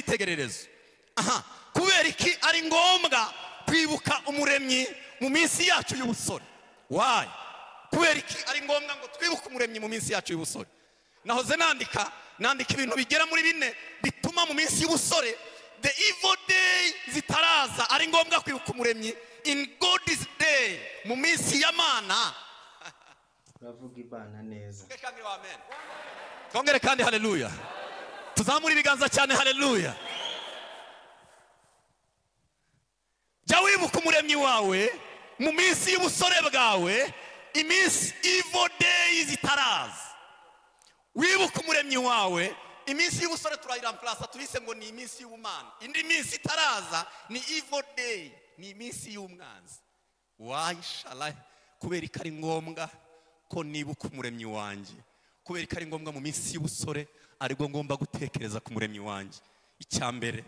icyitegererezo aha kubera iki ari ngombwa kwibuka umuremyi mu minsi yacu y'ubusore wayi kubera iki ari ngombwa ngo twibuke umuremyi mu minsi yacu y'ubusore nahoze nandika nandika ibintu bigera muri bine bituma mu minsi y'ubusore the evil day zitaraza ari ngombwa kwibuka umuremyi in god's day mu minsi y'amana uravuga ibana neza Twongere kandi wa amen. twongere kandi haleluya tuzamure ibiganza cyane haleluya jya wibuka umuremyi wawe mu minsi y'ubusore bwawe iminsi ivo deyi zitaraza wibuka umuremyi wawe iminsi y'ubusore turayiramplasa tubise ngo ni iminsi y'ubumana indi minsi itaraza ni ivo deyi ni iminsi y'umwanzi wayishara kubera ko ari ngombwa ko nibuka umuremyi wanjye kubera ko ari ngombwa mu minsi y'ubusore aribwo ngomba gutekereza ku muremyi wanjye icya mbere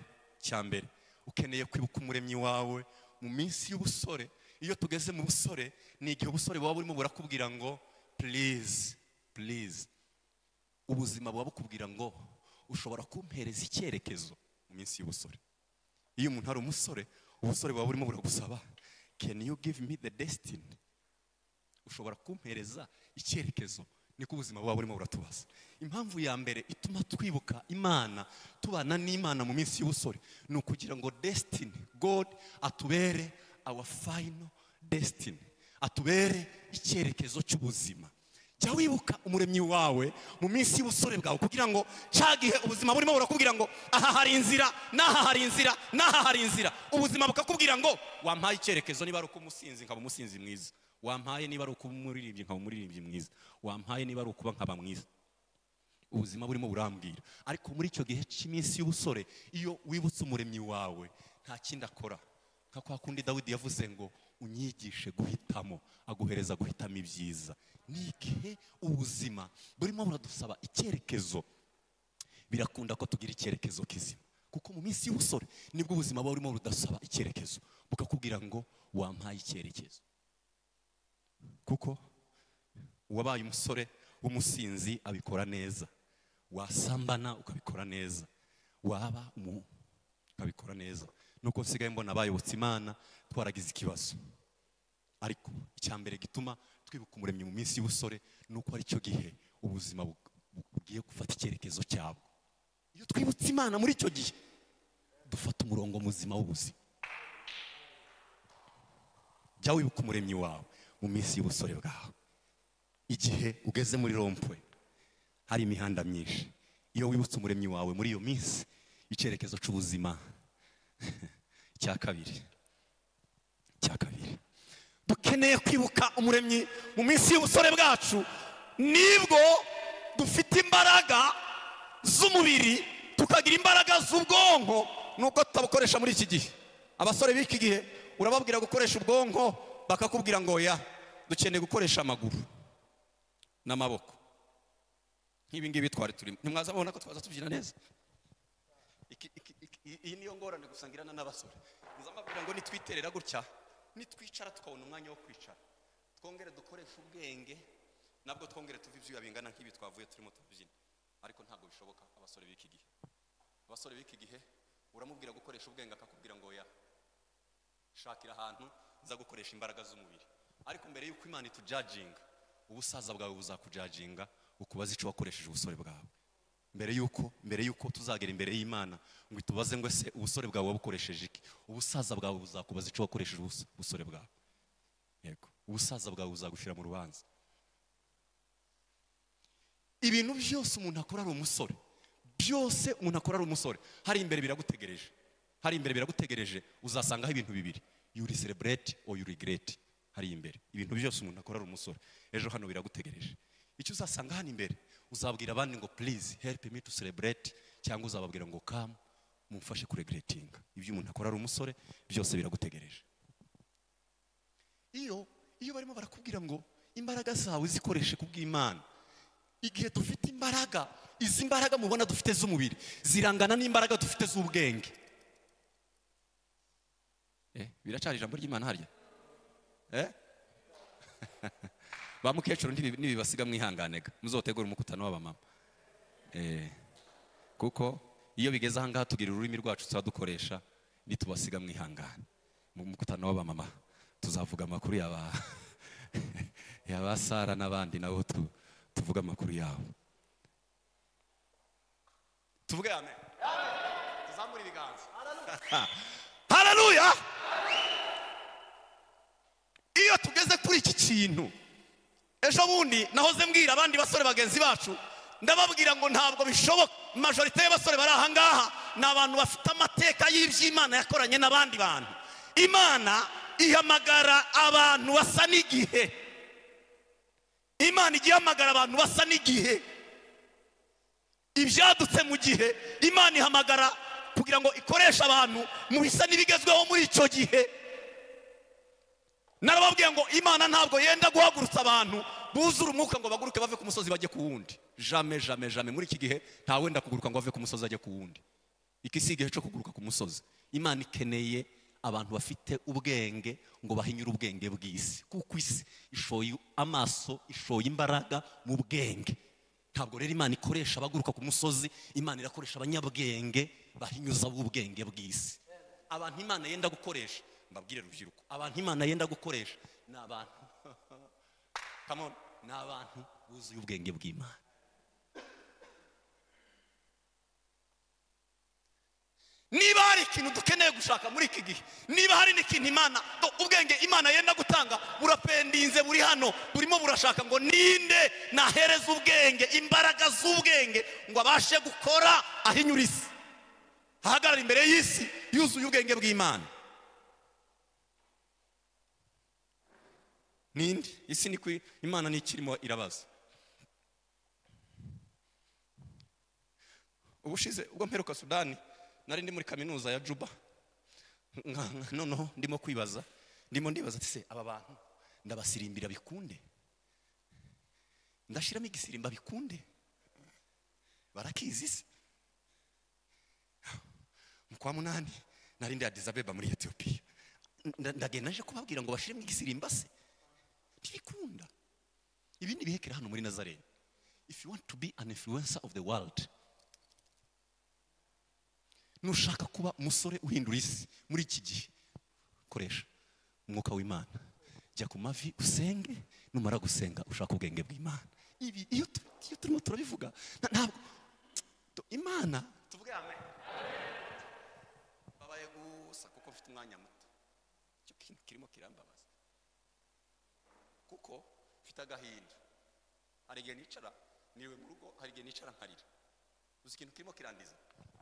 icya mbere ukeneye kwibuka umuremyi wawe mu minsi y'ubusore iyo tugeze mu busore ni igihe ubusore buba burimo burakubwira ngo purize purize ubuzima buba bukubwira ngo ushobora kumpereza icyerekezo mu minsi y'ubusore iyo umuntu ari umusore ubusore buba burimo buragusaba can you give me the destiny ushobora kumpereza icyerekezo niko ubuzima buba burimo buratubaza impamvu ya mbere ituma twibuka imana tubana n'imana mu minsi y'ubusore ni ukugira ngo destiny god atubere our final destiny atubere icyerekezo cy'ubuzima jya wibuka umuremyi wawe mu minsi y'ubusore bwawe kugira ngo cya gihe ubuzima burimo burakubwira ngo aha hari inzira n'aha hari inzira n'aha hari inzira ubuzima bukakubwira ngo wampaye icyerekezo niba ari uko umusinzi nkaba umusinzi mwiza wampaye niba ari ukuba umuririmbyi nkaba umuririmbyi mwiza wampaye niba ari ukuba nkaba mwiza ubuzima burimo burambwira ariko muri icyo gihe cy'iminsi y'ubusore iyo wibutse umuremyi wawe nta kindi akora nka kwa kundi dawidi yavuze ngo unyigishe guhitamo aguhereza guhitamo ibyiza ni igihe ubuzima burimo buradusaba icyerekezo birakunda ko tugira icyerekezo kizima kuko mu minsi y'ubusore nibwo ubuzima buba burimo budasaba icyerekezo bukakubwira ngo wampaye icyerekezo kuko uwabaye umusore w'umusinzi abikora neza wasambana ukabikora neza waba umu ukabikora neza nuko nsigaye mbona abayobotse imana twaragize ikibazo ariko icya mbere gituma twibuka umuremyi mu minsi y'ubusore ni uko ari cyo gihe ubuzima bu- bu- bugiye gufata icyerekezo cyabwo iyo twibutse imana muri icyo gihe dufata umurongo muzima w'ubuzima jya wibuka umuremyi wawe mu minsi y'ubusore bwawe igihe ugeze muri rompwe hari imihanda myinshi iyo wibutse umuremyi wawe muri iyo minsi icyerekezo cy'ubuzima cya kabiri cya kabiri dukeneye kwibuka umuremyi mu minsi y'ubusore bwacu nibwo dufite imbaraga z'umubiri tukagira imbaraga z'ubwonko nubwo tutabukoresha muri iki gihe abasore b'iki gihe urababwira gukoresha ubwonko bakakubwira ngo ya dukeneye gukoresha amaguru n'amaboko nk'ibi ngibi twari turimo ntimwaza mubona ko twaza tubyina neza Iki- iki- iki- iyi- iyi niyo ngorane gusa ngirana n'abasore mpuzamabwira ngo nitwiterera gutya nitwicara tukabona umwanya wo kwicara twongere dukoreshe ubwenge nabwo twongere tuve ibyuya bingana nk'ibi twavuye turimo tubyina ariko ntabwo bishoboka abasore b'iki gihe abasore b'iki gihe uramubwira gukoresha ubwenge akakubwira ngo ya shakira ahantu uza gukoresha imbaraga z'umubiri ariko mbere y'uko imana itujajinga ubusaza bwawe buzakujajinga ukubaza icyo wakoresheje ubusore bwawe mbere y'uko mbere y'uko tuzagera imbere y'imana ngo itubaze ngo ese ubusore bwawe wabukoresheje iki ubusaza bwawe buzakubaza icyo wakoresheje ubus- ubusore bwawe yego ubusaza bwawe buzagushyira mu rubanza ibintu byose umuntu akora ari umusore byose umuntu akora ari umusore hari imbere biragutegereje hari imbere biragutegereje uzasangaho ibintu bibiri yuri celebrate or you regret hari imbere ibintu byose umuntu akora ari umusore ejo hano biragutegereje icyo uzasanga hano imbere uzabwira abandi ngo please help me to celebrate cyangwa uzababwira ngo come mumfashe kuregretinga ibyo umuntu akora ari umusore byose biragutegereje iyo iyo barimo barakubwira ngo imbaraga zawe zikoreshe ku bw'imana igihe dufite imbaraga izi mbaraga mubona dufite z'umubiri zirangana n'imbaraga dufite z'ubwenge Eh, biracyari ijambo ry'imana harya Eh? ba mukecuru ntibi- ntibibasiga mwihanganega muzotegura umukutano w'abamama Eh, kuko iyo bigeze ahangaha tugira ururimi rwacu tuba dukoresha nitubasiga mwihangane mu mukutano w'abamama tuzavuga amakuru yaba yaba sara n'abandi nabo tu- tuvuge amakuru yabo tuvuge amen tuzamure ibiganza hararuya iyo tugeze kuri iki kintu ejo bundi nahoze mbwira abandi basore bagenzi bacu ndababwira ngo ntabwo bishoboka majorite y'abasore bari ahangaha ni abantu bafite amateka y'iby'imana yakoranye n'abandi bantu imana ihamagara abantu basa n'igihe imana ijya ihamagara abantu basa n'igihe ibyadutse mu gihe imana ihamagara kugira ngo ikoreshe abantu mu bisa n'ibigezweho muri icyo gihe narababwiye ngo imana ntabwo yenda guhagurutsa abantu buzure umwuka ngo baguruke bave ku musozi bajye ku wundi jame jame jame muri iki gihe nta wenda kuguruka ngo bave ku musozi ajye ku wundi iki si igihe cyo kuguruka ku musozi imana ikeneye abantu bafite ubwenge ngo bahinyure ubwenge bw'isi kuko isi ishoye amaso ishoye imbaraga mu bwenge ntabwo rero imana ikoresha abaguruka ku musozi imana irakoresha abanyabwenge bahinyuza ubwenge bw'isi abantu imana yenda gukoresha mbabwire rubyiruko abantu imana yenda gukoresha ni abantu Come on, ni abantu buzuye ubwenge bw'imana niba hari ikintu dukeneye gushaka muri iki gihe niba hari n'ikintu imana do- ubwenge imana yenda gutanga burapendinze buri hano burimo burashaka ngo ninde nahereza ubwenge imbaraga z'ubwenge ngo abashe gukora ahinyura isi ahagarara imbere y'isi yuzuye ubwenge bw'imana ninde isi ni kwi imana ntikirimo irabaza ubushize ubwo mperuka sudani nari ndi muri kaminuza ya juba Nka- nka- noneho ndimo kwibaza ndimo ndibaza ati se aba bantu ndabasirimbira bikunde ndashyiramo igisirimba bikunde barakizi se mu kwa munani nari ndi adizabeba muri etiyopiya Nda- ndagenda nje kubabwira ngo bashyiremo igisirimba se ntibikunda ibindi bihekera hano muri nazarene if you want to be an influencer of the world nushaka kuba umusore uhindura isi muri iki gihe koresha umwuka w'imana jya ku mavi usenge numara gusenga ushaka ubwenge bw'imana ibi iyo tu- iyo turimo turabivuga na- ntabwo tu- imana tuvuge amen babaye gusa kuko mfite umwanya muto icyo kintu kirimo kirambabaza kuko mfite agahinda hari igihe nicara niwe mu rugo hari igihe nicara nkarira uzi ikintu kirimo kirandiza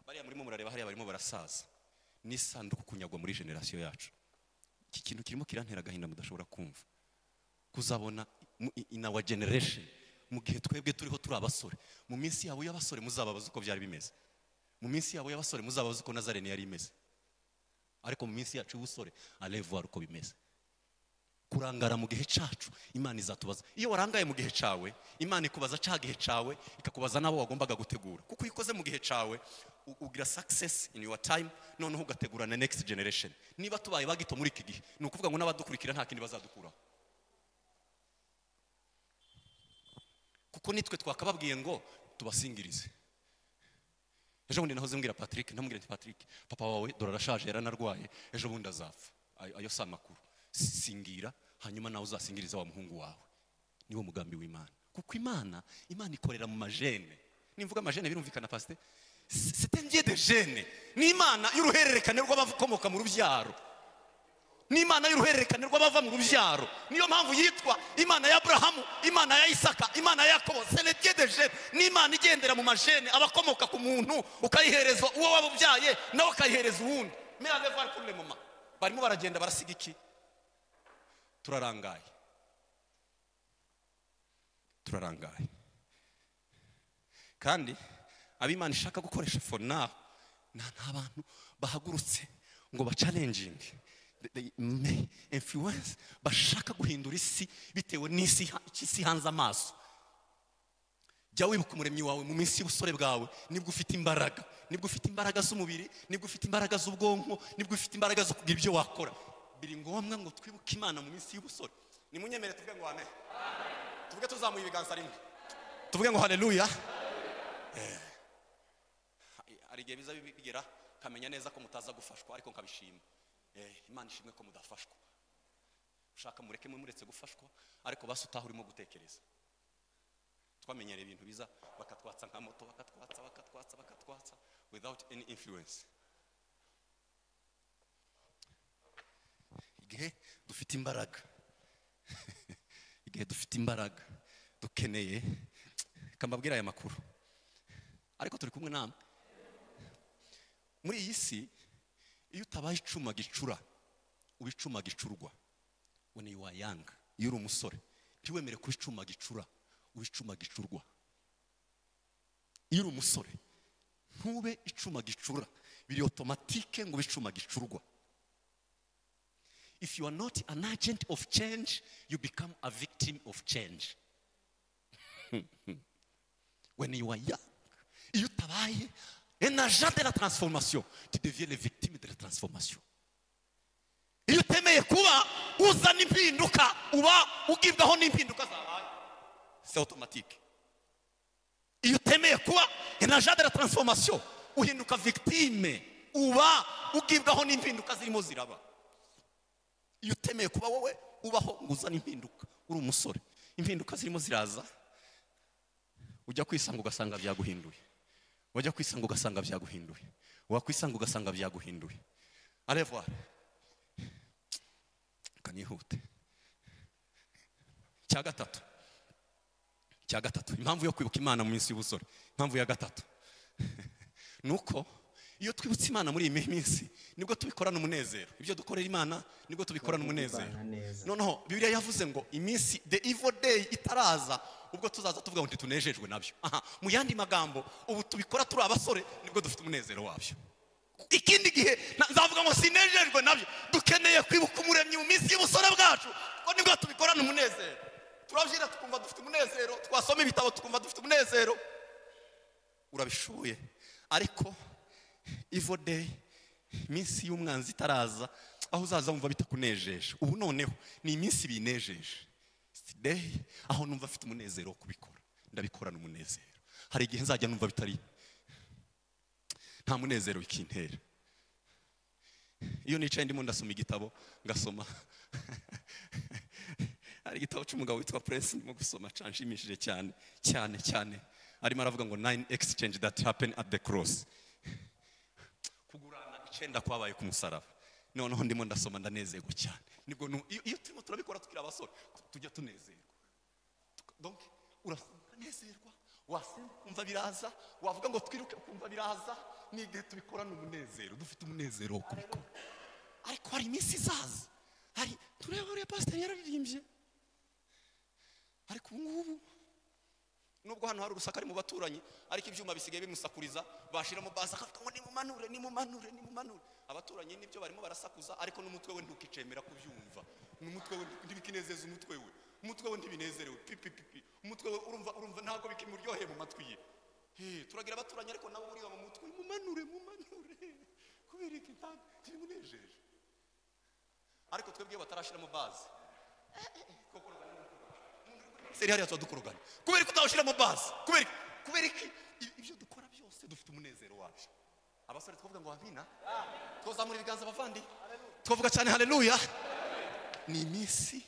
bariya murimo murareba hariya barimo barasaza n'isanduku kunyagwa muri generasiyo yacu iki kintu kirimo kirantera agahinda mudashobora kumva kuzabona mu- i- in our generation mu gihe twebwe turiho turi abasore mu minsi yabo y'abasore muzababaza uko byari bimeze mu minsi yabo y'abasore muzababaza uko nazarene yari imeze ariko mu minsi yacu y'ubusore arevuwari uko bimeze kurangara mu gihe cyacu imana izatubaza iyo warangaye mu gihe cyawe imana ikubaza cya gihe cyawe ikakubaza n'abo wagombaga gutegura kuko iyo ukoze mu gihe cyawe u- ugira success in your time noneho ugategura na next generation niba tubaye bagito muri iki gihe ni ukuvuga ngo n'abadukurikira nta kindi bazadukuraho kuko nitwe twakababwiye ngo tubasingirize ejo bundi nahoze mbwira patrick ndamubwira nti patrick papa wawe dore arashaje yaranarwaye ejo bundi azapfa Ayo- ayo si amakuru Si- singira hanyuma nawe uzasingiriza wa muhungu wawe niwo mugambi w'imana kuko imana imana ikorera mu majene nimvuga amajene birumvikana pasite sitengiye de jene ni imana y'uruhererekane rw'abakomoka mu rubyaro ni imana y'uruhererekane rw'abava mu rubyaro niyo mpamvu yitwa imana ya aburahamu imana ya isaka imana ya yakobo senetiye de jene ni imana igendera mu majene abakomoka ku muntu ukayihereza uwo waba ubyaye nawe ukayihereza uwundi mirave vari kuri mama barimo baragenda barasiga iki turarangaye turarangaye kandi ab'imana ishaka gukoresha for now nta nta bantu bahagurutse ngo bacalenjinge influence bashaka guhindura isi bitewe n'isi ha- icyo isi hanze amaso jya wibuka umuremyi wawe mu minsi y'ubusore bwawe nibwo ufite imbaraga nibwo ufite imbaraga z'umubiri nibwo ufite imbaraga z'ubwonko nibwo ufite imbaraga zo kugira ibyo wakora biri ngombwa ngo twibuke imana mu minsi y'ubusore nimunyemere tuvuge ngo amen tuvuge tuzamuye ibiganza rimwe tuvuge ngo haleluya hari igihe biza bigera kamenya neza ko mutaza gufashwa ariko nkabishima Eh, imana ishimwe ko mudafashwa ushaka mureke muretse gufashwa ariko basi utaha urimo gutekereza twamenyereye ibintu biza bakatwatsa nka moto bakatwatsa bakatwatsa bakatwatsa without any influence igihe dufite imbaraga igihe dufite imbaraga dukeneye kamabwira aya makuru ariko turi kumwe namwe muri iyi si iyo utabaye icuma gicura uba icuma gicurwa when you are young iyo uri umusore ntiwemere kuba icuma gicura uba icuma gicurwa iyo uri umusore ntube icuma gicura biri otomatike ngo ube icuma gicurwa if you are not an agent of change, you become a victim of change. when you are young, you travailles un agent de la transformation. Tu deviens les victimes de la transformation. iyo utemeye kuba uzana impinduka uba ugibwaho n'impinduka zabaye c'est automatique iyo utemeye kuba un agent de la transformation uhinduka victime uba ugibwaho n'impinduka zirimo ziraba iyo utemeye kuba wowe ubaho ngo uzane impinduka uri umusore impinduka zirimo ziraza ujya kwisanga ugasanga byaguhinduye wajya kwisanga ugasanga byaguhinduye wakwisanga ugasanga byaguhinduye arevware kanihute cya gatatu cya gatatu impamvu yo kwibuka imana mu minsi y'ubusore impamvu ya gatatu ni uko iyo twibutse imana muri iyi minsi nibwo tubikorana umunezero ibyo dukorera imana nibwo tubikorana umunezero Tubibana neza. noneho bibiliya yavuze ngo iminsi the evil day itaraza ubwo tuzaza tuvuga ngo ntitunejejwe nabyo aha mu yandi magambo ubu tubikora turi abasore nibwo dufite umunezero wabyo ikindi gihe na- nzavuga ngo sinejejwe nabyo dukeneye kwibuka umuremyi mu minsi y'ubusore bwacu kuko nibwo tubikorana umunezero turabyina tukumva dufite umunezero twasoma ibitabo tukumva dufite umunezero urabishoboye ariko evil day iminsi y'umwanzi itaraza aho uzaza wumva bitakunejeje ubu noneho ni iminsi binejeje day aho numva afite umunezero wo kubikora ndabikorana umunezero hari igihe nzajya numva bitari nta munezero bikintera iyo nicaye ndimo ndasoma igitabo ngasoma hari igitabo cy'umugabo witwa puresi ndimo gusoma canshimishije cyane cyane cyane arimo aravuga ngo nine exchange that happen at the cross kugurana icyenda kwabaye ku musaraba noneho ndimo ndasoma ndanezerwa cyane nibwo nu- iyo iyo turimo turabikora tukiri abasore tu- tujya tunezerwa donc urasenga ukanezerwa wasenga ukumva biraza wavuga ngo twiruke ukumva biraza ni igihe tubikorana umunezero dufite umunezero wo kubikora ariko hari iminsi izaza hari tureba uriya pasiteri yararirimbye ariko ubu ngubu nubwo hano hari urusaku ari mu baturanyi ariko ibyuma bisigaye bimusakuriza bashiramo baza akavuga ngo nimumanure nimumanure nimumanure abaturanyi nibyo barimo barasakuza ariko n'umutwe we ntukicemera kubyumva n'umutwe we ntibikinezeza umutwe we umutwe we ntibinezerewe pipipipi umutwe we urumva urumva ntabwo bikimuryoheye mu matwi ye Hey, turagira abaturanyi ariko nawe uriba mu mutwe mumanure mumanure kubera iki nta- ntibimunejeje ariko twebwe batarashiramo bazi seri hariya tuba dukorogana kubera ko utawushyiramo bazi kubera iki kubera iki I- ibyo dukora byose dufite umunezero wabyo abasore twavuga ngo wabina twazamura ibiganza abavandi twavuga cyane haleluya ni iminsi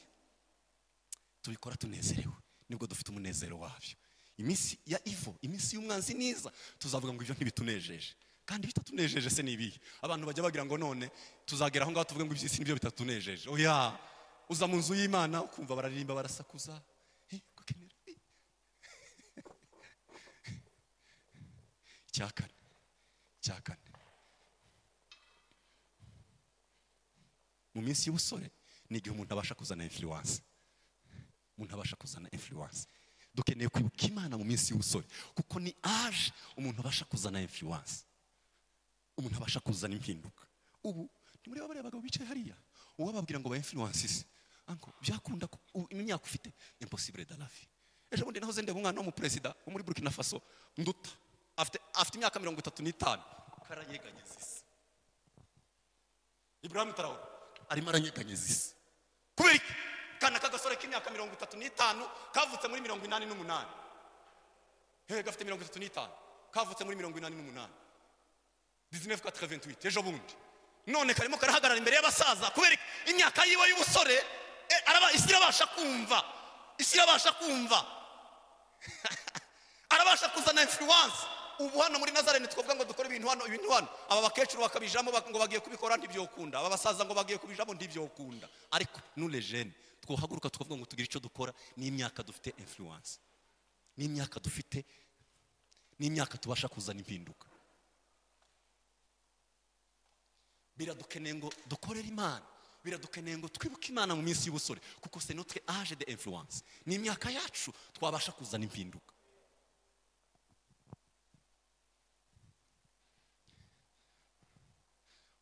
tubikora tunezerewe nibwo dufite umunezero wabyo iminsi ya ivo iminsi y'umwanzi niza tuzavuga ngo ibyo ntibitunejeje kandi bitatunejeje se ni ibihe abantu bajya bagira ngo none tuzagera aho ngaho tuvuge ngo iby'isi nibyo bitatunejeje oya uza mu nzu y'imana ukumva bararirimba barasakuza Eh, gukenera, eh. icya kane icya kane mu minsi y'ubusore ni igihe umuntu abasha kuzana influence umuntu abasha kuzana influence dukeneye kwibuka imana mu minsi y'ubusore kuko ni aje umuntu abasha kuzana influence umuntu abasha kuzana impinduka ubu ntimureba bariya bagabo bicaye hariya uwababwira ngo ba influence se anko byakunda ko u- imyaka ufite impossible da lafi ejo bundi nahoze ndeba umwana w'umuperezida wo muri burkina faso nduta afite afite imyaka mirongo itatu n'itanu karanyeganyeza isi iburahamu tarawura arimo aranyeganyeza isi kubera iki kana kagasore k'imyaka mirongo itatu n'itanu kavutse muri mirongo inani n'umunani he gafite mirongo itatu n'itanu kavutse muri mirongo inani n'umunani dizinefu kati kaventuwiti ejo bundi none karimo karahagarara imbere y'abasaza kubera imyaka yiwe y'ubusore eh, araba- isi irabasha kumva isi irabasha kumva arabasha kuzana influence ubu hano muri nazarene twavuga ngo dukore ibintu hano ibintu hano aba bakecuru bakabijamo bak- ngo bagiye kubikora ntibyokunda aba basaza ngo bagiye kubijamo ntibyokunda ariko nure jene twahaguruka tukavuga ngo tugire icyo dukora n'imyaka dufite influence n'imyaka dufite n'imyaka tubasha kuzana impinduka biradukeneye ngo dukorere imana biradukeneye ngo twibuke imana mu minsi y'ubusore kuko se notwe age de influence ni imyaka yacu twabasha kuzana impinduka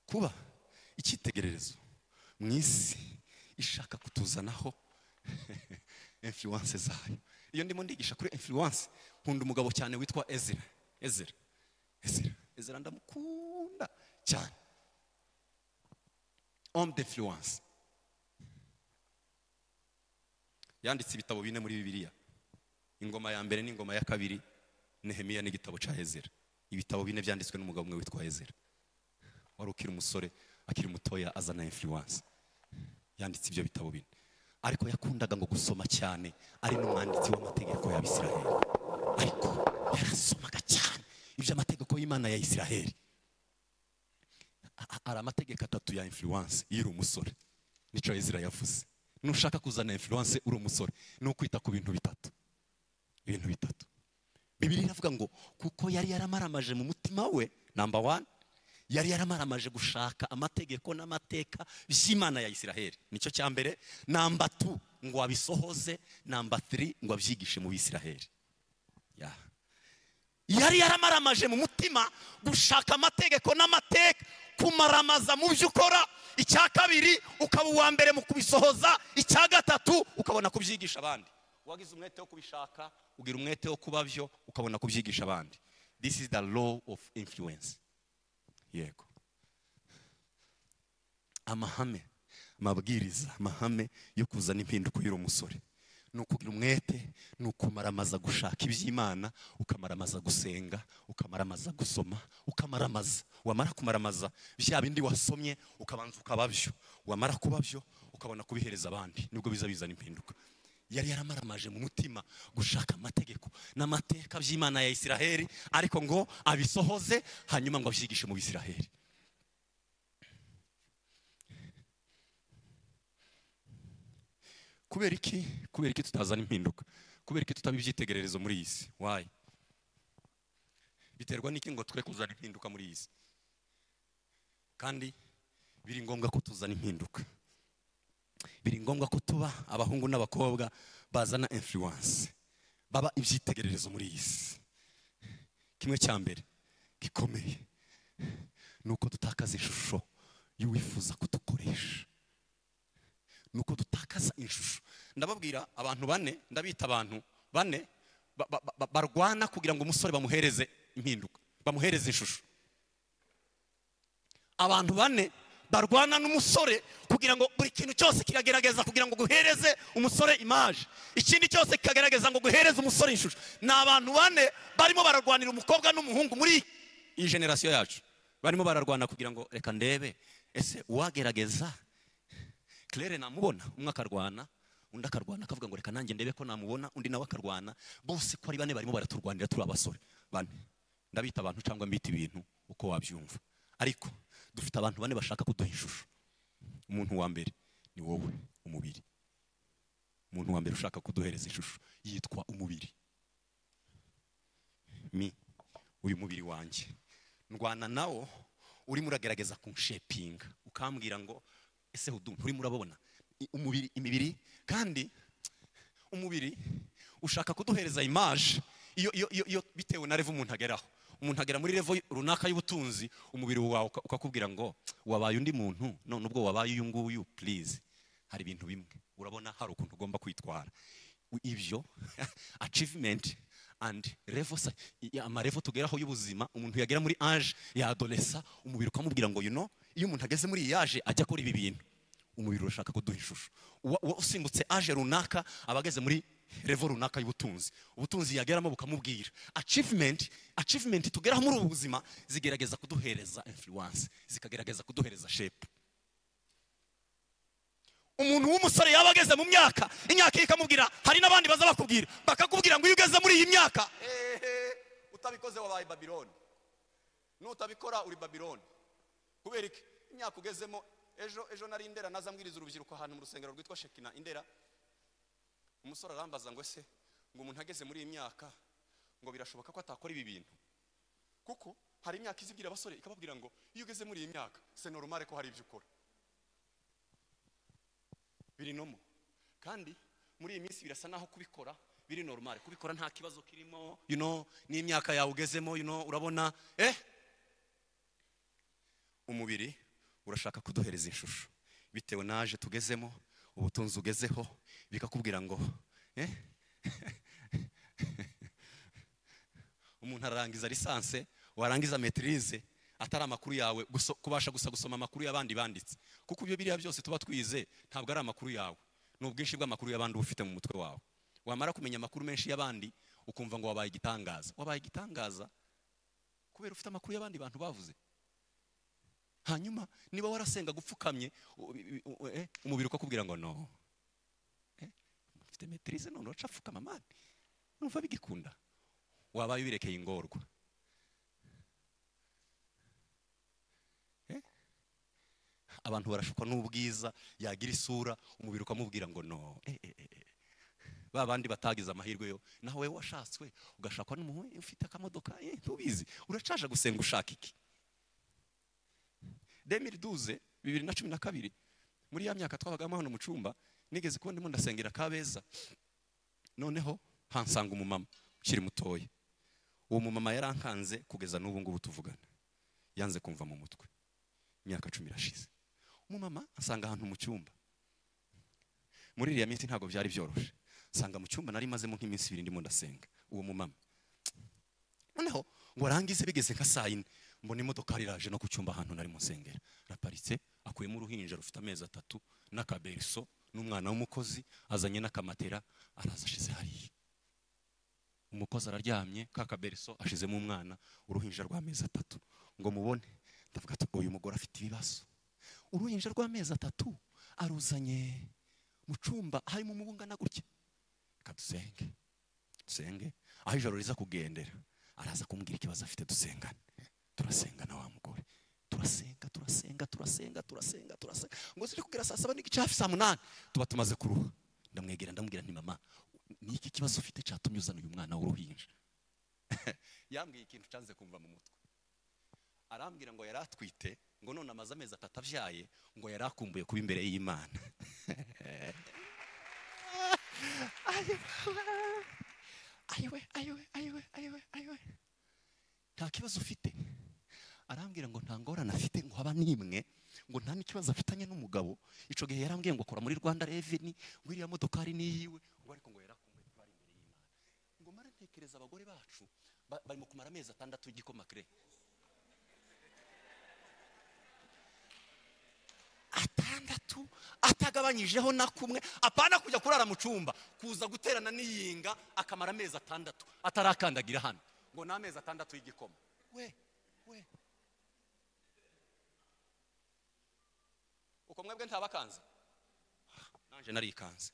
kuba icyitegererezo mu isi ishaka kutuzanaho influence zayo iyo ndimo ndigisha kuri influence nkunda umugabo cyane witwa ezira ezira ezira ezira ndamukunda cyane homme d'influence yanditse ibitabo bine muri bibiliya ingoma ya mbere n'ingoma ya kabiri nehemiya n'igitabo cya ezera ibitabo bine byanditswe n'umugabo umwe witwa ezera wari ukiri umusore akiri mutoya azana influence yanditse ibyo bitabo bine ariko yakundaga ngo gusoma cyane ari n'umwanditsi w'amategeko ya bisiraheli ariko yarasomaga cyane iby'amategeko y'imana ya isiraheli a- hari amategeko atatu ya influence iyo uri umusore nicyo ezira yavuze nushaka kuzana influence uri umusore ni ukwita ku bintu bitatu ibintu bitatu bibiri iravuga ngo kuko yari yaramaramaje mu mutima we namba wani yari yaramaramaje gushaka amategeko n'amateka by'imana ya isiraheli nicyo cya mbere namba tu ngo abisohoze namba tiri ngo abyigishe mu bisiraheli yeah. yari yaramaramaje mu mutima gushaka amategeko n'amateka kumaramaza mu byo ukora icya kabiri ukaba uwa mbere mu kubisohoza icya gatatu ukabona kubyigisha abandi wagize umwete wo kubishaka ugira umwete wo kuba byo ukabona kubyigisha abandi this is the law of influence yego amahame amabwiriza amahame yo kuzana impinduka iyo uri umusore ni ukugira umwete ni ukumaramaza gushaka iby'imana ukamaramaza gusenga ukamaramaza gusoma ukamaramaza wamara kumaramaza bya bindi wasomye ukabanza ukababyo wamara kubabyo ukabona kubihereza abandi nibwo biza bizana impinduka yari yaramaramaje mu mutima gushaka amategeko n'amateka by'imana ya isiraheli ariko ngo abisohoze hanyuma ngo abyigishe mu bisiraheli kubera iki kubera iki tutazana impinduka kubera iki tutaba ibyitegererezo muri iyi si wayi biterwa n'iki ngo twe kuzana impinduka muri iyi si kandi biri ngombwa ko tuzana impinduka biri ngombwa ko tuba abahungu n'abakobwa bazana influence baba ibyitegererezo muri iyi si kimwe cya mbere gikomeye ni uko dutakaza ishusho y'uwifuza kudukoresha ni uko dutakaza ishusho ndababwira abantu bane ndabita abantu bane ba- ba- ba- barwana kugira ngo umusore bamuhereze impinduka bamuhereze ishusho abantu bane barwana n'umusore kugira ngo buri kintu cyose kiragerageza kugira ngo guhereze umusore imaje ikindi cyose kikagerageza ngo guhereze umusore ishusho ni abantu bane barimo bararwanira umukobwa n'umuhungu muri iyi generasiyo yacu barimo bararwana kugira ngo reka ndebe ese uwagerageza claire namubona umwe akarwana undi akarwana akavuga ngo reka nanjye ndebe ko namubona undi nawe akarwana bose ko ari bane barimo baraturwanira turi abasore bane ndabita abantu cyangwa mbita ibintu uko wabyumva ariko dufite abantu bane bashaka kuduha ishusho umuntu wa mbere ni wowe umubiri umuntu wa mbere ushaka kuduhereza ishusho yitwa umubiri mi uyu mubiri wanjye ndwana nawo urimo uragerageza kunshepinga ukambwira ngo ese udu nturimo urabona I- umubiri imibiri kandi umubiri ushaka kuduhereza imaje iyo iyo iyo iyo bitewe na revo umuntu ageraho umuntu agera muri revo runaka y'ubutunzi umubiri wawe uka- ukakubwira ngo wabaye undi muntu none ubwo wabaye uyu nguyu please hari ibintu bimwe urabona hari ukuntu ugomba kwitwara U- ibyo achievement and revo sa- i- i- amarevo tugeraho y'ubuzima umuntu yagera muri age ya adolesa umubiri ukamubwira ngo you know iyo umuntu ageze muri iyi age ajya akora ibi bintu umubiri urashaka kuduha ishusho Uwa- uwa usimbutse aje runaka aba ageze muri revo runaka y'ubutunzi ubutunzi yageramo bukamubwira achievement achievement tugeraho muri ubu buzima zigerageza kuduhereza influence zikagerageza kuduhereza shape umuntu w'umusore yaba ageze mu myaka imyaka ye ikamubwira hari n'abandi baza bakubwira bakakubwira ngo iyo ugeze muri iyi myaka utabikoze wabaye babiloni nutabikora uri babiloni kubera iki imyaka ugezemo ejo ejo nari indera naza mbwiriza urubyiruko ahantu mu rusengero rwitwa shekina indera umusore arambaza ngo ese ngo umuntu ageze muri iyi myaka ngo birashoboka ko atakora ibi bintu kuko hari imyaka izibwira abasore ikababwira ngo iyo ugeze muri iyi myaka se normal ko hari ibyo ukora biri nomo kandi muri iyi minsi birasa naho kubikora biri normal kubikora nta kibazo kirimo you know n'imyaka yawe ugezemo you know urabona eh umubiri urashaka kuduhereza ishusho bitewe n'aje tugezemo ubutunzi ugezeho bikakubwira ngo eh umuntu arangiza lisanse warangiza metirize atari amakuru yawe guso- kubasha gusa gusoma amakuru y'abandi banditse kuko ibyo biriya byose tuba twize ntabwo ari amakuru yawe ni ubwinshi bw'amakuru y'abandi uba ufite mu mutwe wawe wamara kumenya amakuru menshi y'abandi ukumva ngo wabaye igitangaza wabaye igitangaza kubera ufite amakuru y'abandi bantu bavuze hanyuma niba warasenga gupfukamye u- u- u- eh, umubiri ukakubwira ngo no Eh, mfite metirize none uraca apfukama mani numva bigikunda wabaye wirekeye ingorwa abantu barashukwa n'ubwiza yagira isura umubiri ukamubwira ngo no eh, eh, eh, eh. ba bandi batagize amahirwe yo nawe washatswe ugashakwa n'umuhungu ufite akamodoka eh, ntubizi uracaje gusenga ushaka iki demiri duze bibiri na cumi na kabiri muri ya myaka twabagamo hano mu cyumba nigeze kubona ndimo ndasengera kabeza noneho hansanga umumama ukiri mutoya uwo mumama yarankanze kugeza n'ubu ngubu tuvugana yanze kumva mu mutwe imyaka cumi irashize umumama asanga ahantu mu cyumba muri iriya minsi ntabwo byari byoroshye nsanga mu cyumba nari mazemo nk'iminsi ibiri ndimo ndasenga uwo mumama noneho ngo arangize bigeze nka saa yine mbona imodokari iraje no ku cyumba ahantu nari mu nsengero araparitse akuyemo uruhinja rufite amezi atatu n'akaberiso n'umwana w'umukozi azanye n'akamatera araza ashize hariya umukozi araryamye ka kaberiso ashizemo umwana uruhinja rw'amezi atatu ngo mubone ndavuga ati uyu mugore afite ibibazo uruhinja rw'amezi atatu aruzanye mu cyumba harimo umubu ungana gutya reka dusenge dusenge aho ijoro riza kugendera araza kumbwira ikibazo afite dusengane turasengana wa mugore turasenga turasenga turasenga turasenga turasenga ngo ziri kugera saa saba n'igice hafi saa munani tuba tumaze kuruha ndamwegera ndamubwira nti mama ni iki kibazo ufite cyatumye uzana uyu mwana w'uruhinja yambwiye ikintu cyanze kumva mu mutwe arambwira ngo yari atwite ngo none amaze amezi atatu abyaye ngo yari akumbuye kuba imbere y'imana ayiwe ayiwe ayiwe ayiwe ayiwe nta kibazo ufite arambwira ngo nta ngorane afite ngo haba n'imwe ngo nta n'ikibazo afitanye n'umugabo icyo gihe yarambwiye ngo akora muri rwanda reveni ngo iriya modokari ni iyiwe ngo ariko ngo yarakumbuye kuba ari imbere y'imana ngo mara ntekereza abagore bacu ba- barimo kumara amezi atandatu y'igikoma kire atandatu atagabanyijeho na kumwe apana kujya kurara mu cyumba kuza guterana n'iyinga akamara amezi atandatu atarakandagira hano ngo ni amezi atandatu y'igikoma we we uko mwebwe ntabakanze nanjye narikanze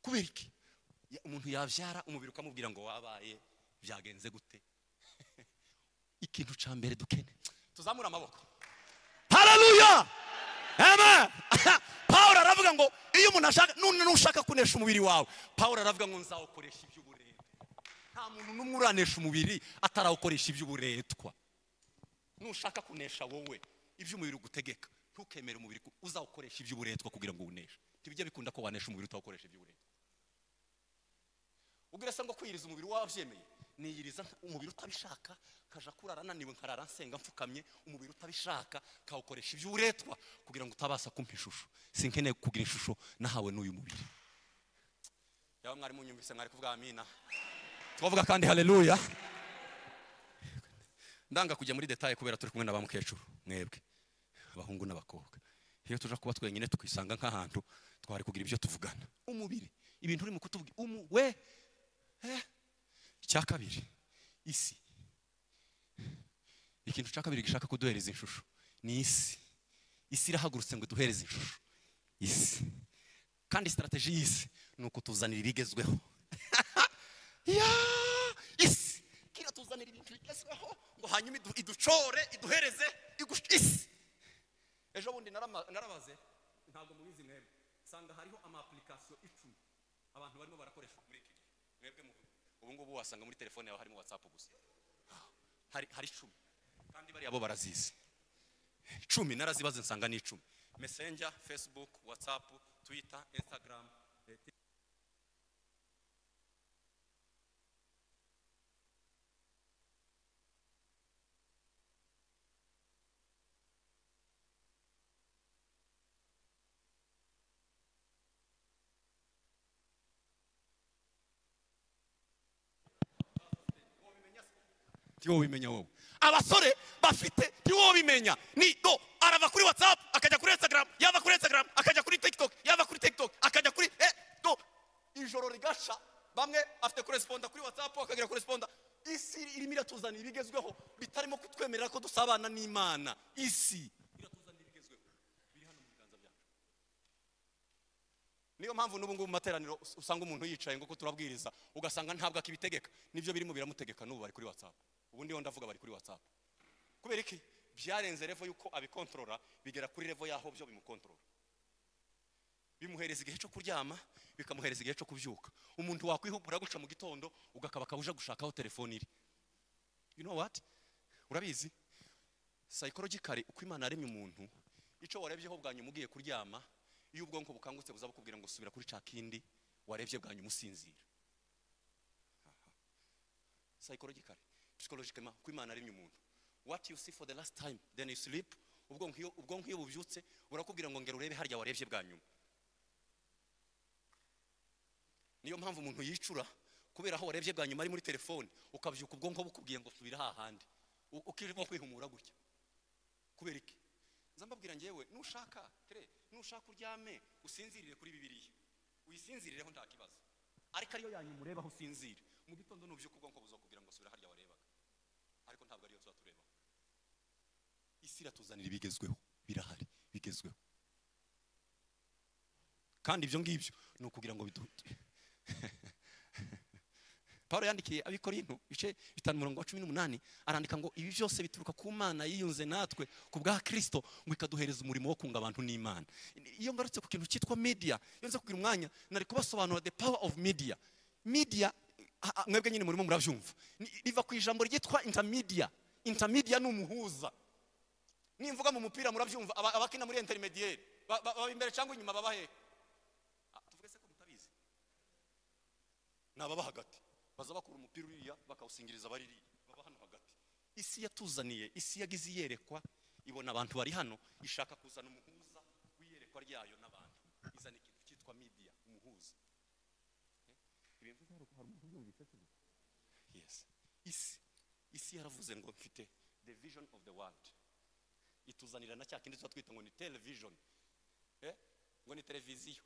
kubera iki Ya- umuntu yabyara umubiri ukamubwira ngo wabaye byagenze gute ikintu cya mbere dukene tuzamure amaboko hararuya amen paul aravuga ngo iyo umuntu ashaka none nushaka kunesha umubiri wawe paul aravuga ngo nzawukoresha iby'uburetwa nta muntu n'umwe uranesha umubiri atarawukoresha iby'uburetwa nushaka kunesha wowe iby'umubiri ugutegeka ntukemere umubiri ku- uzawukoresha iby'uburetwa kugira ngo uwuneshe ntibijya bikunda ko wanesha umubiri utawukoresha iby'uburetwa ubwira se ngo kwiyiriza umubiri wabyemeye niyiriza nka- umubiri utabishaka nkaja kurara naniwe nkarara nsenga mfukamye umubiri utabishaka kawukoresha iby'uburetwa kugira ngo utabasha kumpa ishusho sinkeneye kugira ishusho nahawe n'uyu mubiri yaba mwari munyumvise mwari kuvuga amina twavuga kandi haleluya ndanga kujya muri detaye kubera turi kumwe na ba mukecuru mwebwe abahungu n'abakobwa iyo tuja kuba twenyine tukisanga nk'ahantu twari kugira ibyo tuvugana umubiri ibintu urimo kutubwira umu we eh. icya kabiri isi ikintu cya kabiri gishaka kuduhereza ishusho ni isi isi irahagurutse ngo iduhereze ishusho isi kandi sitarateji y'isi ni ukutuzanira ibigezweho ya isi kiriya tuzanira ibintu bigezweho ngo hanyuma idu- iducore iduhereze igush- isi ejo bundi narama- narabaze ntabwo mubizi mwebwe nsanga hariho ama application icumi abantu barimo barakoresha muri iki gihe mwebwe mu- ubu ngubu wasanga muri telefone yawe harimo whatsapp gusa hari hari icumi kandi bariya bo barazizi icumi narazibaze nsanga ni icumi messenger facebook whatsapp twitter instagram eh, ntiwobimenya wowe abasore bafite ntiwobimenya ni do arava kuri whatsapp akajya kuri instagram yava kuri instagram akajya kuri tiktok yava kuri tiktok akajya kuri eh, do ijoro rigasha bamwe afite koresponda kuri whatsapp akagira koresponda isi irimo iratuzanira ibigezweho bitarimo kutwemerera ko dusabana n'imana isi iratuzanira ibigezweho biri hano mu biganza byacu niyo mpamvu n'ubu ngubu mu materaniro us- usanga umuntu yicaye ngo ko turabwiriza ugasanga ntabwo akibitegeka nibyo birimo biramutegeka n'ubu bari kuri whatsapp ubundi yo ndavuga bari kuri whatsapp kubera iki byarenze revo y'uko abikontorora bigera kuri revo y'aho byo bimukontorora bimuhereza igihe cyo kuryama bikamuhereza igihe cyo kubyuka umuntu wakwihugura guca mu gitondo ugakaba kabuja gushakaho telefone iri you know what urabizi psychologically uko imana yaremye umuntu icyo warebyeho bwa nyuma ugiye kuryama iyo ubwonko bukangutse buza bukubwira ngo subira kuri ca kindi warebye bwa nyuma usinzira psychologically psychologically uko imana yaremye umuntu what you see for the last time then you sleep ubwonko iyo ubwonko iyo bubyutse burakubwira ngo ngera urebe harya warebye bwa nyuma niyo mpamvu umuntu yicura kubera aho warebye bwa nyuma ari muri telefone ukabyuka ubwonko bukubwiye ngo subira hahandi U- ukirimo kwihumura gutya kubera iki nza mbabwira ngewe nushaka tere nushaka uryame usinzirire kuri bibiliya uyisinzirireho nta kibazo ariko ariyo yanyuma ureba aho usinzira mu gitondo nubyuka ubwonko buza kugira ngo subira harya warebaga ariko ntabwo ariyo tuba tureba isi iratuzanira ibigezweho birahari bigezweho kandi ibyo ngibyo ni ukugira ngo bidu- Paulo yandikiye abikorinto bice bitanu murongo wa cumi n'umunani arandika ngo ibi byose bituruka ku mana yiyunze natwe ku bwa kirisito ngo ikaduhereza umurimo wo kunga abantu n'imana iyo ngarutse ku kintu cyitwa media iyo nza kugira umwanya nari kubasobanura the power of media media ah, ah, mwebwe nyine murimo murabyumva Ni- riva ku ijambo ryitwa intermedia intermedia ni umuhuza nimvuga mu mupira murabyumva aba- abakina muri intermediere ba- ba- baba imbere cyangwa inyuma baba hehe Ah, tuvuge se ko mutabizi ni ababa hagati baza bakura umupira uriya bakawusingiriza baririya baba hano hagati isi yatuzaniye isi yagize iyerekwa ibona abantu bari hano ishaka kuzana umuhuza w'iyerekwa ryayo n'abantu izana ikintu cyitwa media umuhuza Eh, ibintu byari uko hari umuntu ubyumvise se gusa? Yes. isi isi yaravuze ngo mfite the vision of the world ituzanira na cya kindi tuba twita ngo ni television Eh? ngo ni televiziyo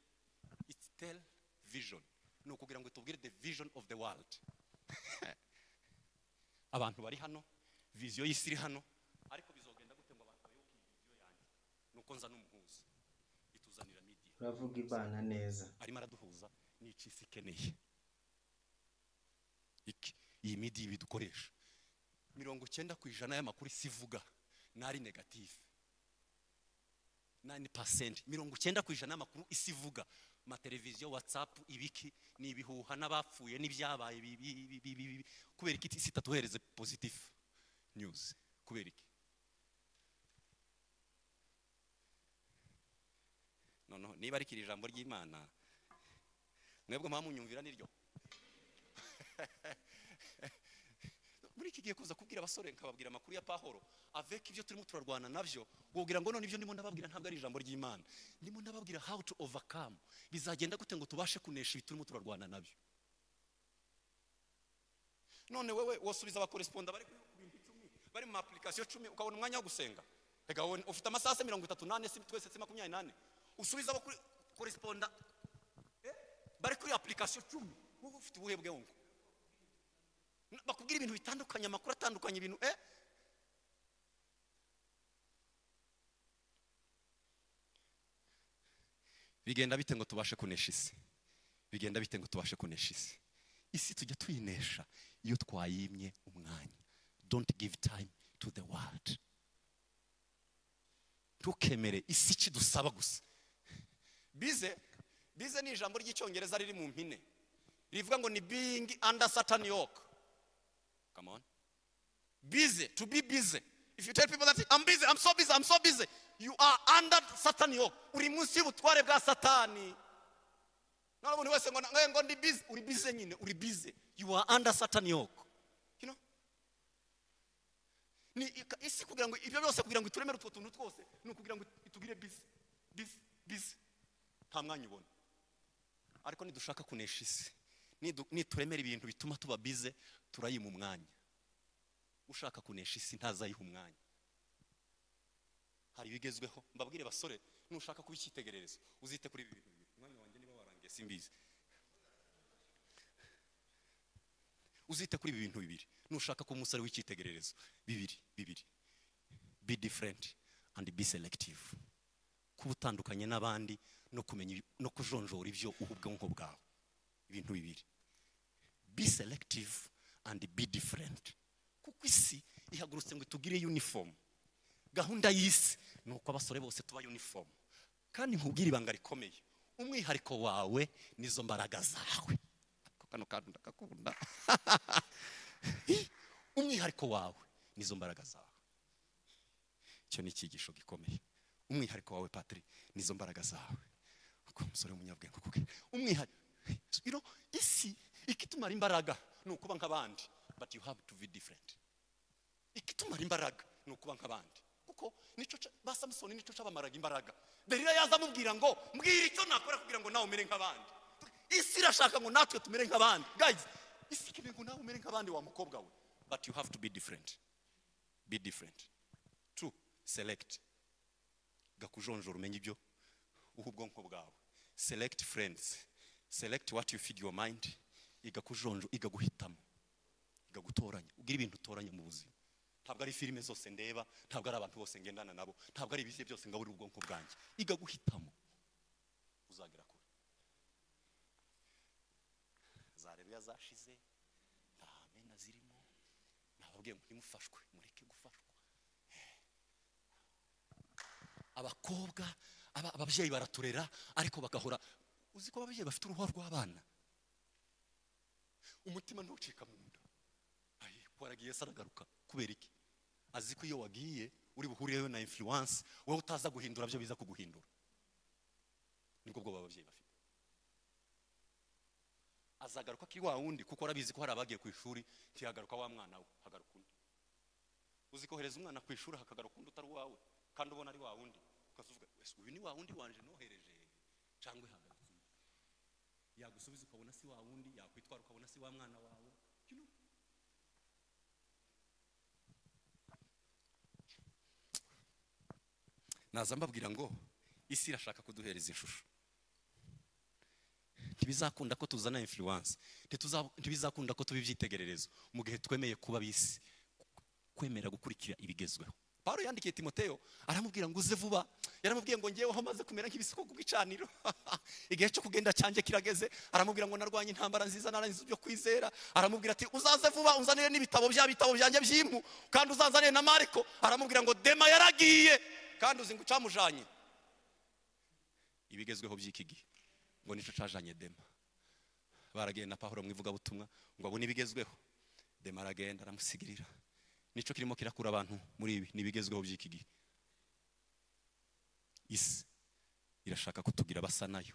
it's television ni ukugira ngo itubwire the vision of the world abantu bari hano viziyo y'isi iri hano ariko bizogenda gute ngo abantu bayoboke iyi viziyo yanjye ni uko nza n'umuhuza ituzanira media uravuga ibana neza arimo araduhuza n'icyo isi ikeneye iki iyi midi bidukoresha mirongo icyenda ku ijana y'amakuru isi ivuga ni ari negative nani pasenti mirongo icyenda ku ijana y'amakuru isi ivuga amateleviziyo watsapu ibiki ni ibihuha n'abapfuye n'ibyabaye bi- bi- bi- bi- bi- bi- kubera iki isi itatuhereze pozitifu news kubera iki noneho niba arikira ijambo ry'imana mwebwe mwaba munyumvira niryo muri iki gihe kuza kubwira abasore nkababwira amakuru ya pahoro avec ibyo turimo turarwana nabyo wubwira ngo none ibyo ndimo ndababwira ntabwo ari ijambo ry'imana ndimo ndababwira how to overcome bizagenda gute ngo tubashe kunesha ibi turimo turarwana nabyo none wewe wosubiza abakoresponda bari ku bintu icumi bari mu ma application cumi ukabona umwanya wo gusenga reka wowe ufite amasaha mirongo itatu n'ane si twese si makumyabiri n'ane usubiza abo kuri koresiponda eh, bari kuri apulikasiyo cumi wowe ufite ubuhe bwonko Na- bakubwira ibintu bitandukanye amakuru atandukanye ibintu eh bigenda bite ngo tubashe kunesha isi bigenda bite ngo tubashe kunesha isi isi tujya tuyinesha iyo twayimye umwanya don't give time to the world ntukemere isi ikidusaba gusa bize bize ni ijambo ry'icyongereza riri mu mpine rivuga ngo ni being under certain yoke come on busy to be busy if you tell people that i'm busy i'm so busy i'm so busy you are under satan yoke uri munsi y'ubutware bwa satani none umuntu wese ngo ngo- ngo ndi busy uri busy nyine uri busy you are under satan yoke you know ni ika- isi kugira ngo ibyo byose kugira ngo ituremere utwo tuntu twose ni ukugira ngo itugire busy busy busy nta mwanya ubona ariko nidushaka kunesha isi nidu- nituremera ibintu bituma tuba bize turayima umwanya ushaka kunesha isi ntazayiha umwanya hari ibigezweho mbabwire basore nushaka kuba icyitegererezo uzite kuri ibi bintu bibiri umwanya wanjye niba warangiye simbizi uzite kuri ibi bintu bibiri nushaka kuba umusore w'icyitegererezo bibiri bibiri be different and be selective kuba utandukanye n'abandi no kumenya ibi- no kujonjora ibyo uha ubwonko bwawe ibintu bibiri be selective and be different kuko isi ihagurutse ngo itugire uniform gahunda y'isi ni uko abasore bose tuba uniform kandi nkubwire ibanga rikomeye umwihariko wawe nizo mbaraga zawe Ariko kano kantu ndakakunda umwihariko wawe nizo mbaraga zawe icyo ni icyigisho gikomeye umwihariko wawe patiri nizo mbaraga zawe uko umusore w'umunyabwenge kuko umwihariko you know, isi ikitumara imbaraga ni ukuba nk'abandi but you have to be different ikitumara imbaraga ni ukuba nk'abandi kuko nicyo ca- ba samusoni nicyo cyabamaraga imbaraga derira yaza amubwira ngo mbwira icyo nakora kugira ngo nawe umere nk'abandi isi irashaka ngo natwe tumere nk'abandi guys isi ikeneye ngo nawe umere nk'abandi wa mukobwa we but you have to be different be different two select gakujonjora umenye ibyo uha ubwonko bwawe select friends select what you feed your mind iga kujonjo iga guhitamo iga gutoranya ugira ibintu utoranya mu buzima ntabwo ari filime zose ndeba ntabwo ari abantu bose ngendana nabo ntabwo ari ibisiye byose ngaburira ubwonko bwanjye iga guhitamo uzagera kure zareruya zashize nta mena zirimo nababwiye ngo ntimufashwe mureke gufashwa abakobwa aba- ababyeyi baraturera ariko bagahora uzi ko ababyeyi bafite uruhu rw'abana umutima ntucika mu nda Ayi, waragiye se aragaruka kubera iki azi ko iyo wagiye uri buhurireyo na influence wowe utaza guhindura byo biza kuguhindura nibwo bwoba ababyeyi bafite azagaruka kuri wa wundi kuko arabizi ko hari abagiye ku ishuri ntiyagaruka wa mwana we hagaruka undi uzi kohereza umwana ku ishuri hakagaruka undi utari uwawe kandi ubona ari wa wundi ukavuga "Wese, uyu ni wa wundi wanje nohereje cyangwa ihagaritse undi." yagusubiza ukabona si wa wundi yakwitwara ukabona si wa mwana wawe You know? naza mbabwira ngo isi irashaka kuduhereza ishusho ntibizakunda ko tuzana influence Ntituza- ntibizakunda ko tuba ibyitegererezo mu gihe twemeye kuba bisi kwemera gukurikira ibigezweho pawulo yandikiye timoteyo aramubwira ngo uze vuba yaramubwiye ngo ngeweho maze kumera nk'ibisiko ku gicaniro igihe cyo kugenda cyanjye kirageze aramubwira ngo narwanye intambara nziza narangiza ibyo kwizera aramubwira ati uzaze vuba uzanire n'ibitabo bya bitabo byanjye by'impu kandi uzazanire na mariko aramubwira ngo dema yaragiye kandi uzi ngo ucamujanye ibigezweho by'iki gihe ngo nicyo cajanye dema baragiye na pahuro mu ivugabutumwa ngo abone ibigezweho dema aragenda aramusigirira nicyo kirimo kirakura abantu muri ibi ni ibigezweho by'iki gihe isi irashaka kutugira basa nayo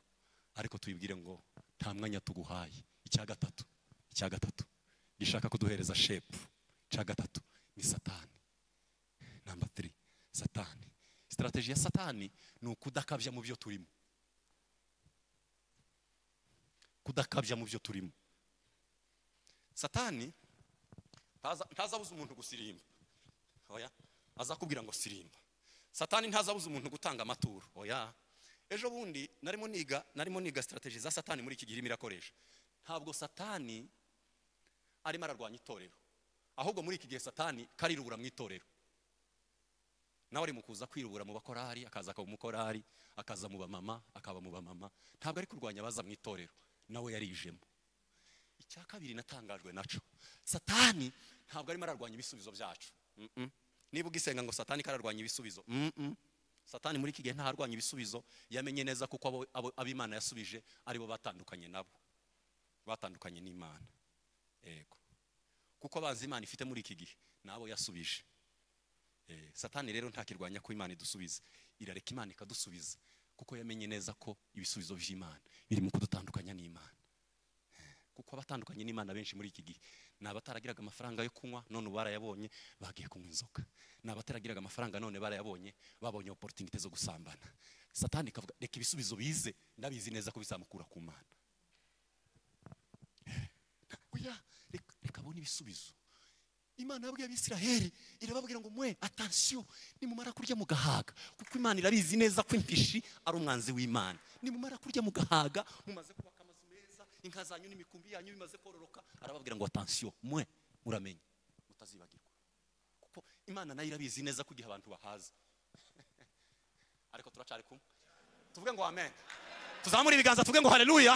ariko tuyibwire ngo nta mwanya tuguhaye icya gatatu icya gatatu gishaka kuduhereza shepu icya gatatu ni satani namba tiri satani sitarateji ya satani ni ukudakabya mu byo turimo kudakabya mu byo turimo satani ntaza- ntazabuza umuntu gusirimba oya azakubwira ngo sirimba satani ntazabuza umuntu gutanga amaturo oya ejo bundi narimo niga narimo niga sitarateji za satani muri iki gihe irimo irakoresha ntabwo satani arimo ararwanya itorero ahubwo muri iki gihe satani karirubura mu itorero nawe ari mu kuza kwirubura mu bakorari akaza akaba umukorari akaza mu bamama akaba mu bamama ntabwo ari kurwanya abaza mu itorero nawe yarijemo icya kabiri natangajwe naco satani ntabwo arimo ararwanya ibisubizo byacu Mm-mm. niba ugisenga ngo satani kararwanya ibisubizo Mm-mm. satani muri iki gihe ntarwanya ibisubizo yamenye neza kuko abo- abo- ab'imana yasubije aribo batandukanye nabo batandukanye n'imana yego kuko abanzi imana ifite muri iki gihe nabo yasubije Eh, satani rero ntakirwanya ko imana idusubiza irareka imana ikadusubiza kuko yamenye neza ko ibisubizo by'imana biri mu kudutandukanya n'imana Eh, kuko abatandukanye n'imana benshi muri iki gihe ni abataragiraga amafaranga yo kunywa none ubu barayabonye bagiye kunywa inzoga ni abataragiraga amafaranga none barayabonye babonye opportunity zo gusambana satani ikavuga reka ibisubizo bize ndabizi neza ko bizamukura ku mana Eh, oya reka reka abone ibisubizo imana yabwiye abisiraheli irababwira ngo mwe atansiyo nimumara kurya mugahaga kuko imana irabizi neza ko impishi ari umwanzi w'imana nimumara kurya mugahaga mumaze kubaka amazu meza inka zanyu n'imikumbi yanyu bimaze kororoka arababwira ngo atansiyo mwe muramenye mutazibagirwa kuko imana nayo irabizi neza ko igihe abantu bahaza ariko turacari kumwe tuvuge ngo amen tuzamure ibiganza tuvuge ngo haleluya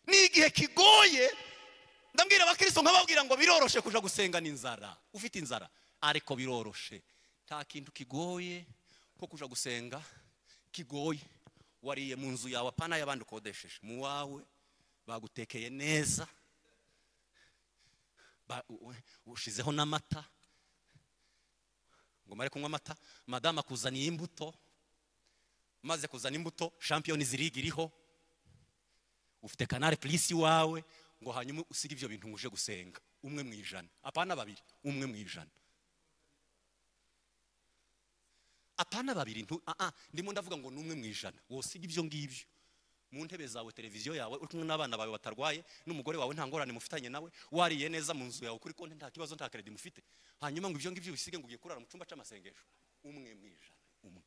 ni igihe kigoye ndabwira abakristo nkababwira ngo biroroshe kuja gusenga n'inzara ufite inzara ariko biroroshe nta kintu kigoye nko kuja gusenga kigoye wariye mu nzu yawe apana y'abandi ukodesheje mu wawe bagutekeye neza Ba- u- u- ushizeho n'amata ngo mare kunywa amata madamu akuzaniye imbuto maze kuzana imbuto shampiyoni zirigi iriho ufite kanari purisi iwawe ngo hanyuma usige ibyo bintu uje gusenga umwe mu ijana apana babiri umwe mu ijana apana babiri ntu ah ah, ndimo ndavuga ngo ni umwe mu ijana wosiga ibyo ngibyo mu ntebe zawe televiziyo yawe uri kumwe n'abana bawe batarwaye n'umugore wawe nta ngorane mufitanye nawe wariye neza mu nzu yawe kuri konti nta kibazo nta keredi mufite hanyuma ngo ibyo ngibyo ubisige ngo ugiye kurara mu cyumba cy'amasengesho umwe mu ijana umwe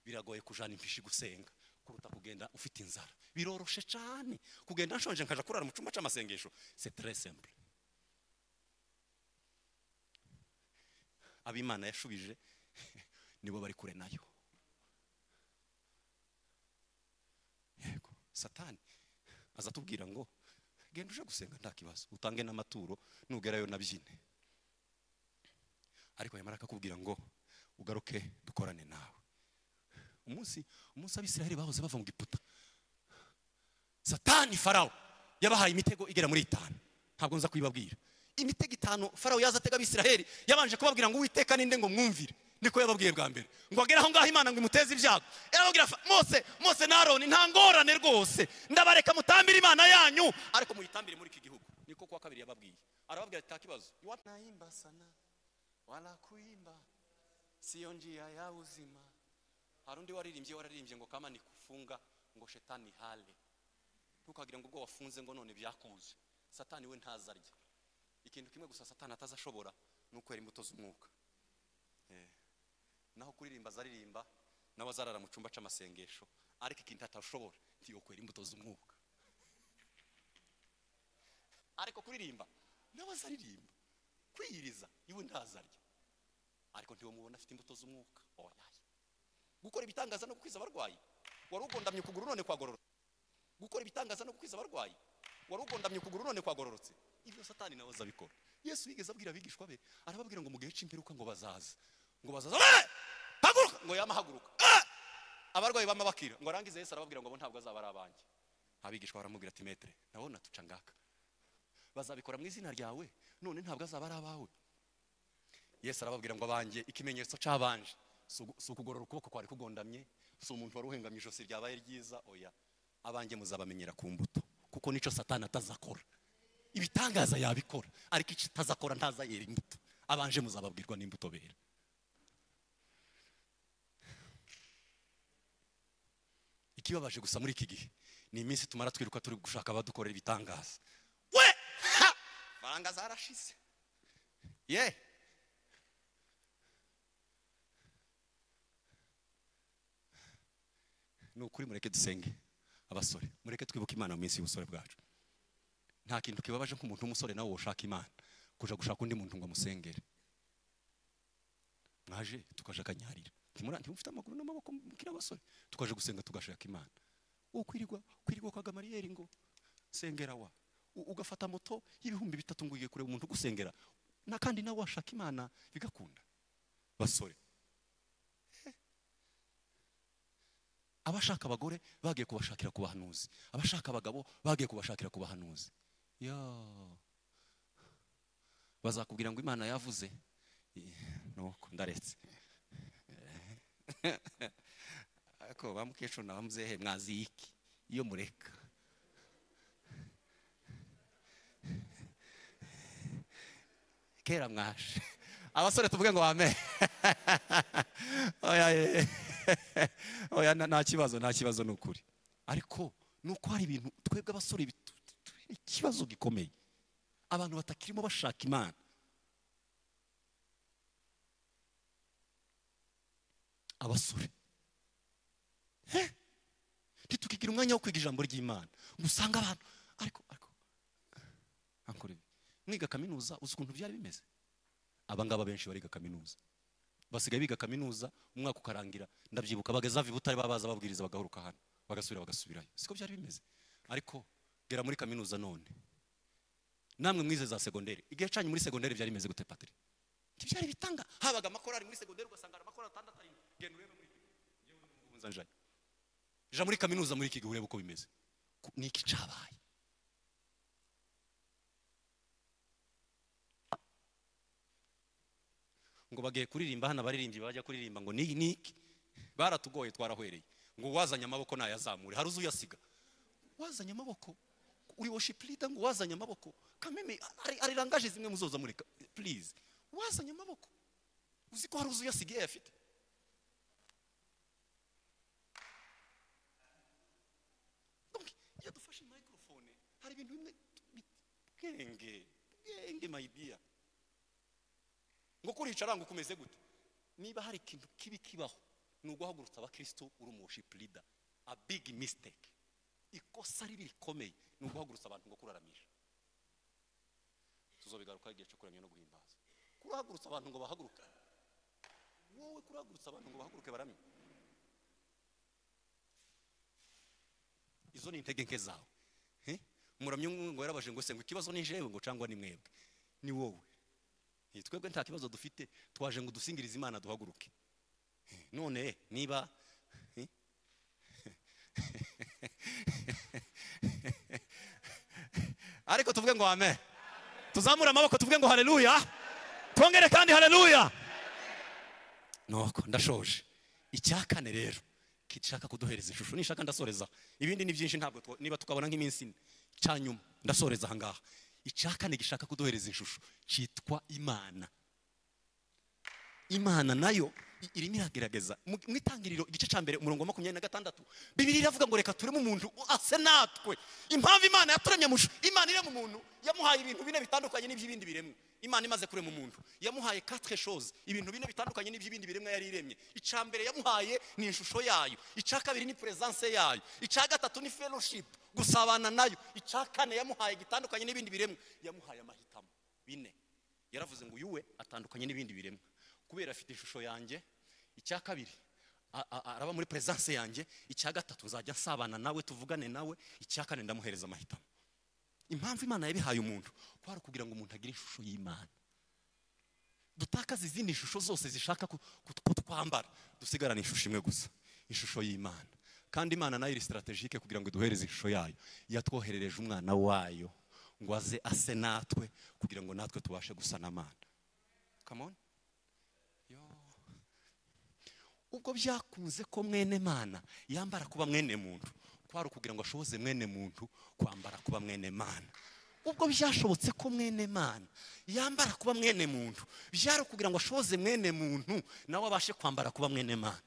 biragoye kujana impishi gusenga kuruta kugenda ufite inzara biroroshe cyane kugenda nshonje nkaja kurara mu cyumba cy'amasengesho c'est très simple abimana yashubije nibo bari kure nayo yego satani aza atubwira ngo genda uje gusenga nta kibazo utange n'amaturo nugerayo nabyine ariko yamara akakubwira ngo ugaruke dukorane nawe umunsi umunsi abisiraheli bahoze bava mu giputa satani farawo yabahaye imitego igera muri itanu ntabwo nza kuyibabwira imitego itanu farawo yaza atega abisiraheli yabanje kubabwira ngo uwiteka ninde ngo mwumvire niko yababwiye bwa mbere ngo agere aho ngaho imana ngo imuteze ibyago yarababwira fa- mose mose na aroni nta ngorane rwose ndabareka mutambire imana yanyu ariko muyitambire muri iki gihugu niko kuwa kabiri yababwiye arababwira ati nta kibazo Iwa- naimba sana wala kuimba siyo njia ya uzima hari undi waririmbye wararimbye ngo kama nikufunga ngo shetani hale ntukagire ngo ubwo wafunze ngo none byakuze satani we ntazarya ikintu kimwe gusa satani atazashobora ni ukwera imbuto z'umwuka Eh. naho kuririmba azaririmba nawe azarara mu cyumba cy'amasengesho ariko ikintu atashobora ntiyo kwera imbuto z'umwuka ariko kuririmba nawe azaririmba kwiyiriza iwe ntazarya ariko ntiwamubona afite imbuto z'umwuka oyaye gukora ibitangaza no gukwiza abarwayi wari ugondamye ukuguru none kwagororotse gukora ibitangaza no gukwiza abarwayi wari ugondamye ukuguru none kwagororotse ibyo satani nawe azabikora yesu yigeze abwira abigishwa be arababwira ngo mu gihe cy'imperuka ngo bazaza ngo bazaza "Eh! haguruka ngo yama haguruka "Eh!" abarwayi bama bakira ngo arangize yesu arababwira ngo abo ntabwo azaba ari abanjye abigishwa baramubwira ati metere nawe natuca ngaka bazabikora mu izina ryawe none ntabwo azaba ari abawe yesu arababwira ngo abanjye ikimenyetso cyabanje si ugu- si ukugorora ukuboko kwari kugondamye si umuntu wari uhengamye ijosi ryabaye ryiza oya abanjye muzabamenyera ku mbuto kuko nicyo satani atazakora ibitangaza yabikora ariko icyo atazakora ntazayera imbuto abanje muzababwirwa n'imbuto bera ikibabaje gusa muri iki gihe ni iminsi tumara twiruka turi gushaka abadukorera ibitangaza we ha! faranga zarashize ye ni ukuri mureke dusenge abasore mureke twibuke imana mu minsi y'ubusore bwacu nta kintu kibabaje nk'umuntu w'umusore nawe washaka imana kuja gushaka undi muntu ngo amusengere mwaje tukaje akanyarira ntimura ntimufite amaguru n'amaboko mukiri abasore tukaje gusenga tugashaka imana uwo kwirirwa kwirirwa kwa gamariyeri ngo sengera wa U- ugafata moto y'ibihumbi bitatu ngo ugiye kureba umuntu ugusengera na kandi nawe washaka imana bigakunda basore abashaka abagore bagiye kubashakira ku bahanuzi abashaka abagabo bagiye kubashakira ku bahanuzi ya bazakubwira ngo imana yavuze Eh, nuko ndaretse ariko ba mukecuru na ba muzehe mwaziye iki iyo mureka kera mwashe abasore tuvuge ngo amen oya eh. oya nta- nta kibazo nta kibazo ni ukuri ariko ni uko hari ibintu twebwe abasore bitu- turi ikibazo gikomeye abantu batakirimo bashaka imana abasore Eh? ntitukigira umwanya wo kwiga ijambo ry'imana musanga abantu ariko ariko ankore ibi. mwiga kaminuza uzi ukuntu byari bimeze abangaba benshi bariga kaminuza basigaye biga kaminuza umwaka ukarangira ndabyibuka bageza viba utari babaza babwiriza bagaruka hano bagasubira bagasubirayo siko byari bimeze ariko gera muri kaminuza none namwe mwize za segonderi igihe cyanyu muri segonderi byari bimeze gute patiri ntibyari bitanga habaga amakorari muri segonderi ugasanga hari amakorari atandatu arindwi genda urebe muri kaminuza njyayo ja muri kaminuza muri iki gihe urebe uko bimeze Ku- ni iki cyabaye ngo bagiye kuririmba hano abaririmbyi bajya kuririmba ngo ni niki baratugoye twarahwereye ngo uwazanye amaboko ntayazamure hari uzuyasiga wazanye amaboko uri worship leader ngo wazanye amaboko kameme ari- ari langaje zimwe muzoza mureka please wazanye amaboko uzi ko hari uzuyasigaye afite Donc, iyo dufashe microphone hari ibintu bimwe bi- bwenge bwenge my dear ngo kuricara ngo kumeze gute niba hari ikintu kibi kibaho ni uguhagurutsa abakristo uri umushipu leader a big mistake ikosa ribi rikomeye ni uguhagurutsa abantu ngo kuraramisha tuzobigaruka igihe cyo kuramya no guhimbaza kurahagurutsa abantu ngo bahaguruke wowe kurahagurutsa abantu ngo bahaguruke baramye izo ni intege nke zawe Eh? umuramyi umwe ngo yarabaje ngo se ngo ikibazo ni jewe ngo cyangwa ni mwebwe ni wowe Eh, twebwe nta kibazo dufite twaje ngo dusingirize imana duhaguruke Eh, none niba eh? ariko tuvuge ngo amen tuzamure amaboko tuvuge ngo haleluya twongere kandi haleluya nuko ndashoje icya kane rero kishaka kuduhereza ishusho nishaka ndasoreza ibindi ni byinshi ntabwo twa- niba tukabona nk'iminsi ine cya nyuma ndasoreza aha ngaha icya kane gishaka kuduhereza ishusho cyitwa imana imana nayo i- irimo iragerageza mu mu itangiriro igice cya mbere umurongo wa makumyabiri na gatandatu bibiri iravuga ngo reka tureme umuntu u- ase natwe impamvu imana yaturemye mu ishusho imana irema umuntu yamuhaye ibintu bine bitandukanye n'iby'ibindi biremwa imana imaze kurema umuntu yamuhaye quatre choses ibintu bine bitandukanye n'iby'ibindi biremwa yari iremye icya mbere yamuhaye ni ishusho yayo icya kabiri ni presence yayo icya gatatu ni fellowship gusabana nayo icya kane yamuhaye gitandukanye n'ibindi biremwa yamuhaye amahitamo bine yaravuze ngo yuwe atandukanye n'ibindi biremwa kubera afite ishusho yanjye icya kabiri a- a- araba muri presence yanjye icya gatatu nzajya nsabana nawe tuvugane nawe icya kane ndamuhereza amahitamo impamvu imana yabihaye umuntu kwari ukugira ngo umuntu agire ishusho y'imana dutakaze izindi shusho zose zishaka ku- ku- kutwambara dusigarane ishusho imwe gusa ishusho y'imana kandi imana nayo iri strategike kugira ngo iduhereze ishusho yayo yatwoherereje umwana wayo ngo aze ase natwe kugira ngo natwe tubashe gusa n'amana come on ubwo byakunze ko mwene mana yambara kuba mwene muntu kwari ukugira ngo ashoboze mwene muntu kwambara kuba mwene mana ubwo byashobotse ko mwene mana yambara kuba mwene muntu byari ukugira ngo ashoboze mwene muntu nawe abashe kwambara kuba mwene mana